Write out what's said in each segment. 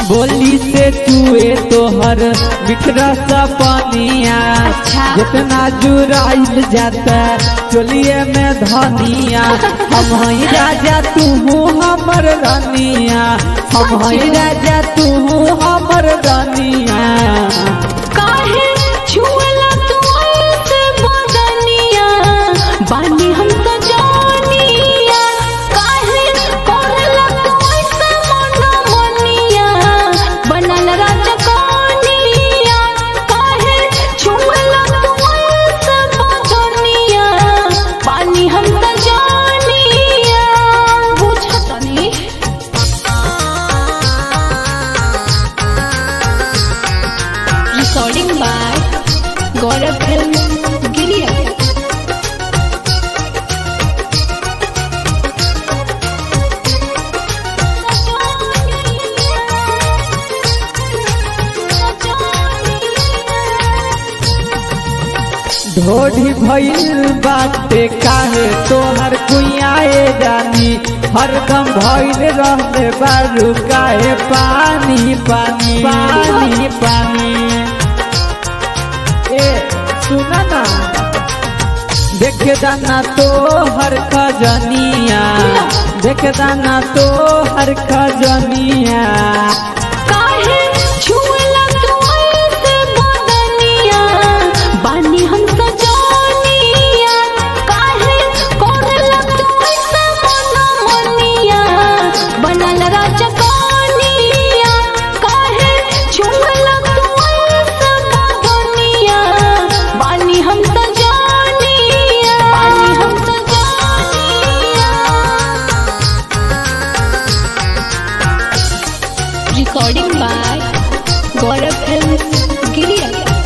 बोली से चुए तोहर बिखरा सा पानिया अच्छा। जितना जुराइल जाता चोलिए में धनिया हम हई राजा तू हमर रानिया हम हई राजा तू हमर रानिया काहे छुअला तू ऐसे बदनिया बानी हम तो जानिया काहे करला तू ऐसे मनमनिया बनल राजकनिया काहे छुअला तू ऐसे बदनिया बानी हम तो जानिया बुझतनी recording by Gaurav Films Giria. ढोढ़ी भइल बाटे काहे तोहर कुइयाए जानी हरदम भइल रहले बारू काहे पानी पानी पानी पानी ए सुना ना देख दाना तो हर खजनिया देख दाना तो हर खजनिया काहे छुअला तू ऐसे बदनिया बानी हम तो जानिया काहे करला तू ऐसे मनमनिया बनल राजकनिया काहे छुअला तू ऐसे बदनिया बानी हम तो जानिया बानी हम तो जानिया recording by Gaurav Films Giria.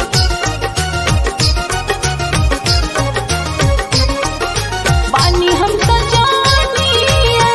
पानी हम तो जानिया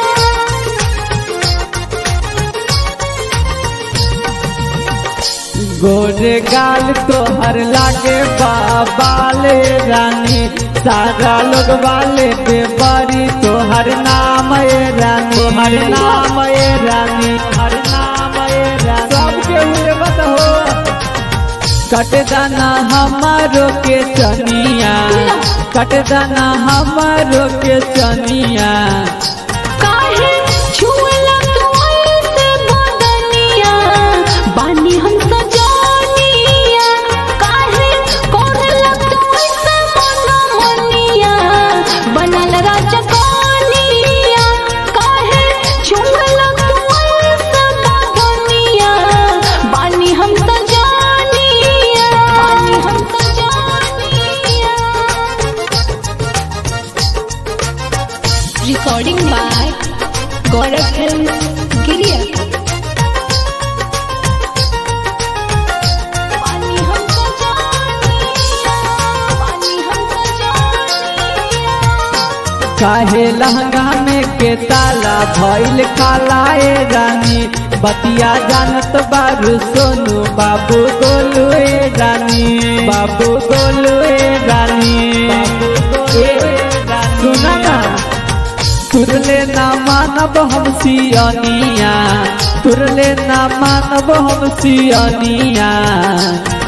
गोरे गाल तोहर लागे बाबाले रानी सारा लोग वाले बेबरी तोहर नाम ए रानी हर नाम ए रानी हर नाम ए रानी सबके हुए मत हो कट दाना हमारो के चनिया कट दाना हमारो के चनिया काहे छुअला तू ऐसे बदनिया बानी हम तो जानिया काहे करला तू ऐसे मनमनिया बनल राजकनिया काहे छुअला तू ऐसे बदनिया बानी हम तो जानिया बानी हम तो जानिया recording by Gaurav Films Giria. पानी हमको जानिया, पानी हमको जानिया। काहे लहंगा में के ताला भइल कालाए रानी बतिया जानत बारू सोनू बाबू गोलू ए रानी बाबू गोलू ए रानी ए सुना ना तुरले ना मानब हम सियनिया तुरले ना मानब हम सियनिया